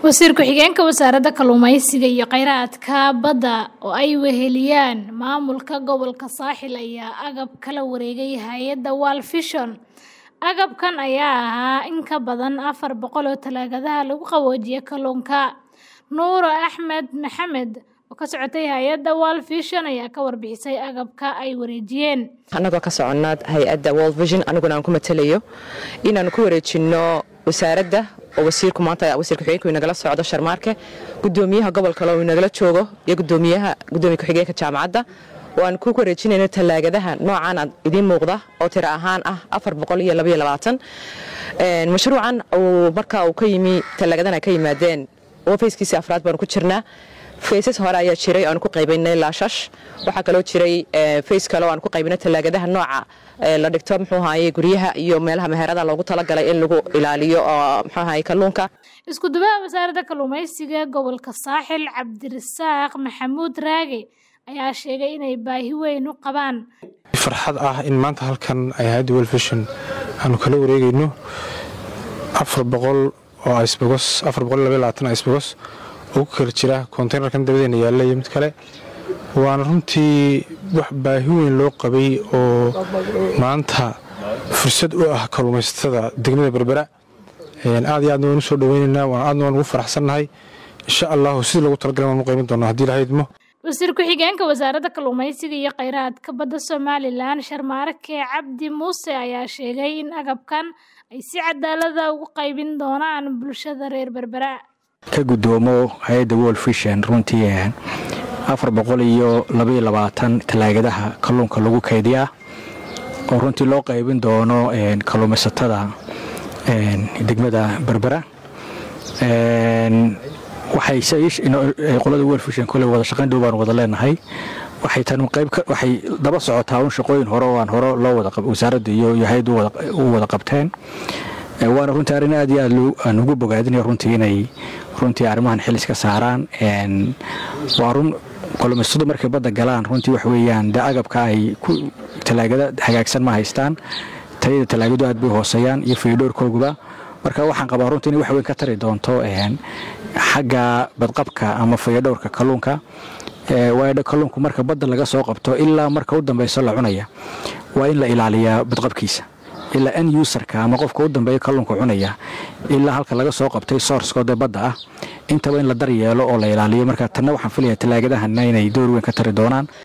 wasiir ku-xigeenka wasaaradda kalluumeysiga iyo kheyraadka badda oo ay weheliyaan maamulka gobolka saaxil ayaa agab kala wareegay hay-adda world vision agabkan ayaa ahaa in ka badan afar boqol oo talaagadaha lagu qaboojiyo kalluunka nuuro axmed maxamed oo ka socotay hay-adda world vision ayaa ka warbixisay agabka ay wareejiyeen annagoo ka soconaa hay-adda world vision aniguna aan ku matalayo inaanu ku wareejinno wasaaradda oo wasiirku maanta wasiir ku-xigeenku inagala socdo sharmaarke gudoomiyaha gobolka loo inagala joogo iyo gudoomiyaha gudoomiya ku-xigeenka jaamacadda oo aan ku wareejinayno tallaagadaha noocan aad idiin muuqda oo tiro ahaan ah afar boqol iyo labaiyo labaatan mashruucan uu marka uu ka yimi tallaagadan ay ka yimaadeen oo fayskiisii afraad baanu ku jirnaa faysas hore ayaa jiray oanu ku qaybaynay laashash waxaa kaloo jiray fays kale oo aan ku qaybinay tallaagadaha nooca la dhigto muxuu ahaye guryaha iyo meelaha meherada loogu talagalay in lagu ilaaliyo oo muxuu ahaye kalluunka isku dubaha wasaaradda kalluumeysiga gobolka saaxil cabdirasaaq maxamuud raage ayaa sheegay inay baahi weyn u qabaan farxad ah in maanta halkan ay hay-adda welfishon aanu kala wareegayno afar boqol oo isbogos afar boqol iyo labaiyo labaatan isbogos oo ku kala jira konteynerkan dabadeena yaalla iyo mid kale waana runtii wax baahi weyn loo qabay oo maanta fursad u ah kalluumaysatada degmada berbera aad iyo aadna waan u soo dhoweynaynaa aadna waan ugu faraxsannahay insha allahu sidii lagu talagalay waan u qayban doonaa haddii laha idmo wasiir ku-xigeenka wasaaradda kalluumeysiga iyo kheyraadka badda somalilan sharmaarke cabdi muuse ayaa sheegay in agabkan ay si cadaalada ugu qaybin doonaan bulshada reer berbera ka gudoomo hay-adda world vision runtii afar boqol iyo labaiyo labaatan tallaagadaha kalluunka lagu kaydiyaa oo runtii loo qaybin doono kalluumaysatada degmada berbera waxayqolada world vision kole wada shaqayn dhow baan wada leenahay waxay tan qayb waxay daba socotaa un shaqooyin hore oo aan hore loo wada wasaaradda iyo hay-addu u wada qabteen waana runtii arrin aad iyo aad aan ugu bogaadinaya runtii inay runtii arrimahan xilis ka saaraan waa run kalluumaysatadu markay badda galaan runtii wax weeyaan dee agabka ay ku tallaagada hagaagsan ma haystaan tayada tallaagadu aad bay hooseeyaan iyo fiidhoorkooguba marka waxaan qabaa runtii inay wax weyn ka tari doonto xagga badqabka ama fayadhowrka kalluunka waayo kalluunku marka badda laga soo qabto ilaa marka u dambeyso la cunaya waa in la ilaaliyaa badqabkiisa ilaa n userka ama qofka u dambeeya kalluunka cunaya ilaa halka laga soo qabtay sourskoodee badda ah intaba in la dar yeelo oo la ilaaliyo marka tanna waxaan filaya tallaagadahanna inay door weyn ka tari doonaan